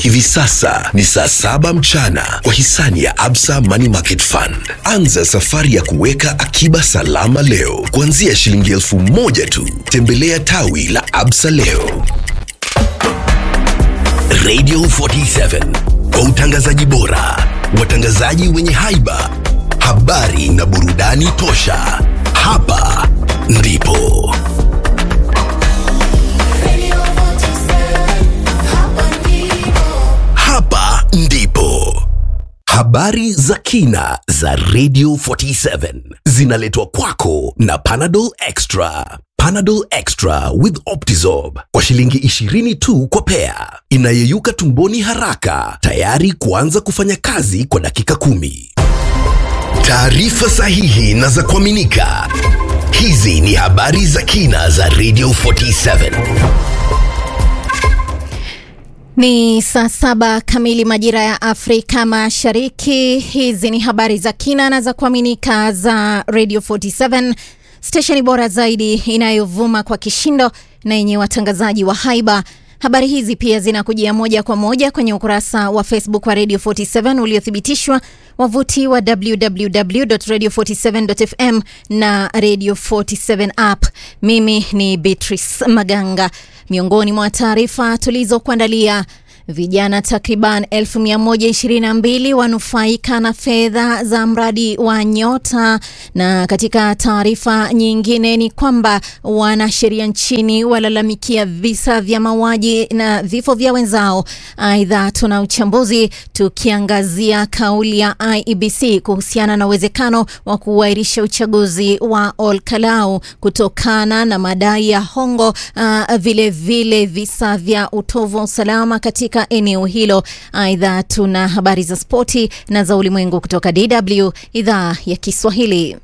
Hivi sasa ni saa saba mchana kwa hisani ya Absa Money Market Fund. Anza safari ya kuweka akiba salama leo kuanzia shilingi elfu moja tu. Tembelea tawi la Absa leo. Radio 47 kwa utangazaji bora, watangazaji wenye haiba, habari na burudani tosha. Hapa ndipo hapa ndipo habari za kina za Radio 47 zinaletwa kwako na Panadol Extra. Panadol Extra with Optizorb kwa shilingi 20 tu kwa pea, inayeyuka tumboni haraka, tayari kuanza kufanya kazi kwa dakika kumi. Taarifa sahihi na za kuaminika. Hizi ni habari za kina za Radio 47. Ni saa saba kamili majira ya Afrika Mashariki. Hizi ni habari za kina na za kuaminika za Radio 47, stesheni bora zaidi inayovuma kwa kishindo na yenye watangazaji wa haiba. Habari hizi pia zinakujia moja kwa moja kwenye ukurasa wa Facebook wa Radio 47 uliothibitishwa, wavuti wa www.radio47.fm na Radio 47 app. Mimi ni Beatrice Maganga. Miongoni mwa taarifa tulizokuandalia Vijana takriban 1122 wanufaika na fedha za mradi wa Nyota. Na katika taarifa nyingine ni kwamba wanasheria nchini walalamikia visa vya mauaji na vifo vya wenzao. Aidha, tuna uchambuzi tukiangazia kauli ya IEBC kuhusiana na uwezekano wa kuahirisha uchaguzi wa Olkalau kutokana na madai ya hongo, uh, vile vile visa vya utovu wa usalama katika eneo hilo. Aidha, tuna habari za spoti na za ulimwengu kutoka DW idhaa ya Kiswahili.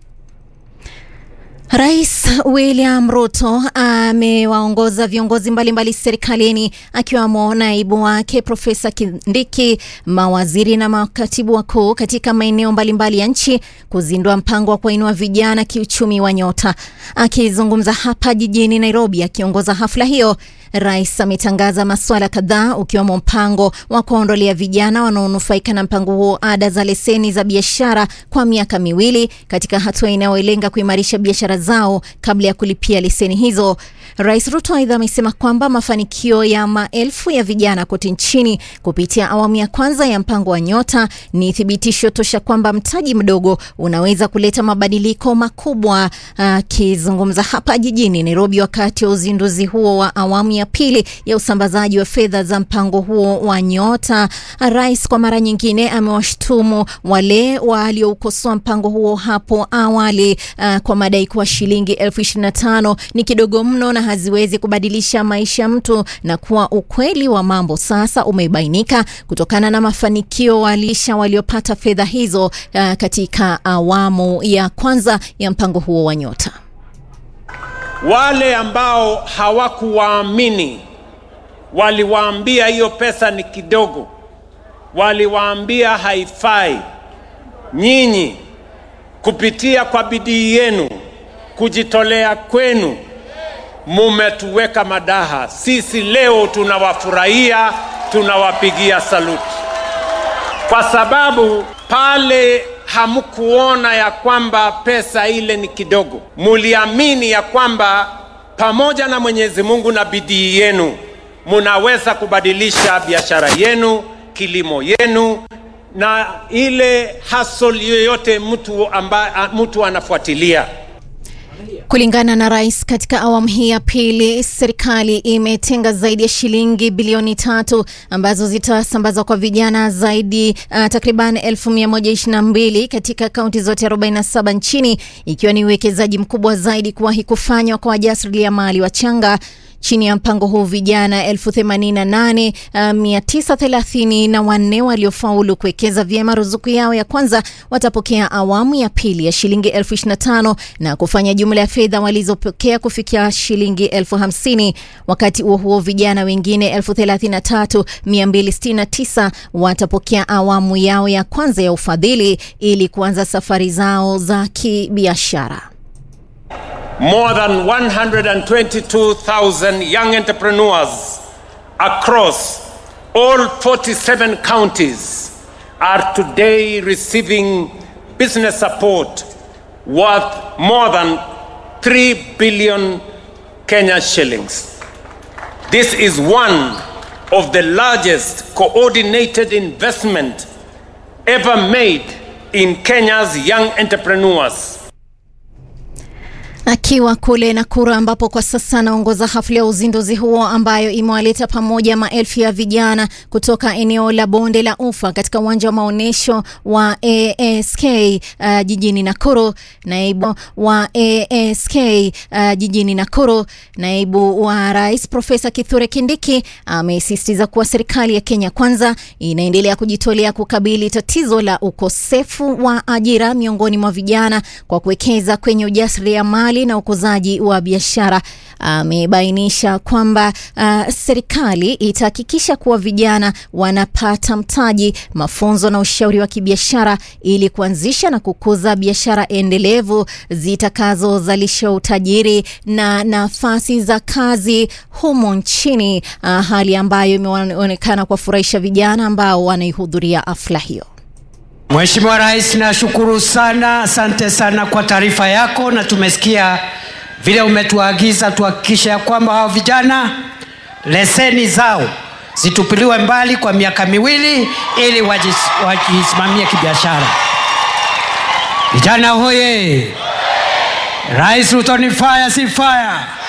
Rais William Ruto amewaongoza viongozi mbalimbali serikalini akiwamo naibu wake Profesa Kindiki, mawaziri na makatibu wakuu katika maeneo mbalimbali ya nchi kuzindua mpango wa kuinua vijana kiuchumi wa Nyota. Akizungumza hapa jijini Nairobi akiongoza hafla hiyo, Rais ametangaza masuala kadhaa ukiwemo mpango wa kuondolea vijana wanaonufaika na mpango huo ada za leseni za biashara kwa miaka miwili katika hatua inayolenga kuimarisha biashara zao kabla ya kulipia leseni hizo. Rais Ruto aidha amesema kwamba mafanikio ya maelfu ya vijana kote nchini kupitia awamu ya kwanza ya mpango wa Nyota ni thibitisho tosha kwamba mtaji mdogo unaweza kuleta mabadiliko makubwa. Akizungumza hapa jijini Nairobi wakati wa uzinduzi huo wa awamu ya pili ya usambazaji wa fedha za mpango huo wa Nyota, rais kwa mara nyingine amewashtumu wale walioukosoa mpango huo hapo awali uh, kwa madai kuwa shilingi elfu ishirini na tano ni kidogo mno na haziwezi kubadilisha maisha ya mtu, na kuwa ukweli wa mambo sasa umebainika kutokana na mafanikio walisha waliopata fedha hizo uh, katika awamu ya kwanza ya mpango huo wa Nyota. Wale ambao hawakuwaamini waliwaambia hiyo pesa ni kidogo, waliwaambia haifai. Nyinyi kupitia kwa bidii yenu, kujitolea kwenu, mumetuweka madaha. Sisi leo tunawafurahia, tunawapigia saluti, kwa sababu pale hamkuona ya kwamba pesa ile ni kidogo, muliamini ya kwamba pamoja na Mwenyezi Mungu na bidii yenu munaweza kubadilisha biashara yenu, kilimo yenu na ile hustle yoyote mtu, amba, mtu anafuatilia. Kulingana na rais, katika awamu hii ya pili serikali imetenga zaidi ya shilingi bilioni tatu ambazo zitasambazwa kwa vijana zaidi uh, takriban 1122 katika kaunti zote 47 nchini, ikiwa ni uwekezaji mkubwa zaidi kuwahi kufanywa kwa wajasiriamali wachanga. Chini ya mpango huu vijana elfu themanini na nane mia tisa thelathini na wanne waliofaulu kuwekeza vyema ruzuku yao ya kwanza watapokea awamu ya pili ya shilingi elfu ishirini na tano na kufanya jumla ya fedha walizopokea kufikia shilingi elfu hamsini. Wakati huo huo vijana wengine elfu thelathini na tatu mia mbili sitini na tisa watapokea awamu yao ya kwanza ya ufadhili ili kuanza safari zao za kibiashara. More than 122,000 young entrepreneurs across All 47 counties are today receiving business support worth more than 3 billion Kenya shillings. This is one of the largest coordinated investment ever made in Kenya's young entrepreneurs. Akiwa kule Nakuru ambapo kwa sasa anaongoza hafla ya uzinduzi huo ambayo imewaleta pamoja maelfu ya vijana kutoka eneo la bonde la Ufa katika uwanja wa maonyesho wa ASK uh, jijini Nakuru. Naibu wa ASK uh, jijini Nakuru, naibu wa rais Profesa Kithure Kindiki amesisitiza kuwa serikali ya Kenya Kwanza inaendelea kujitolea kukabili tatizo la ukosefu wa ajira miongoni mwa vijana kwa kuwekeza kwenye ujasiriamali na ukuzaji wa biashara. Amebainisha kwamba uh, serikali itahakikisha kuwa vijana wanapata mtaji, mafunzo na ushauri wa kibiashara ili kuanzisha na kukuza biashara endelevu zitakazozalisha utajiri na nafasi za kazi humu nchini, uh, hali ambayo imeonekana kuwafurahisha vijana ambao wanaihudhuria hafla hiyo. Mheshimiwa Rais, nashukuru sana, asante sana kwa taarifa yako, na tumesikia vile umetuagiza tuhakikishe ya kwamba hao vijana leseni zao zitupiliwe mbali kwa miaka miwili ili wajis- wajisimamie kibiashara. Vijana hoye! Rais Ruto ni fire, si fire.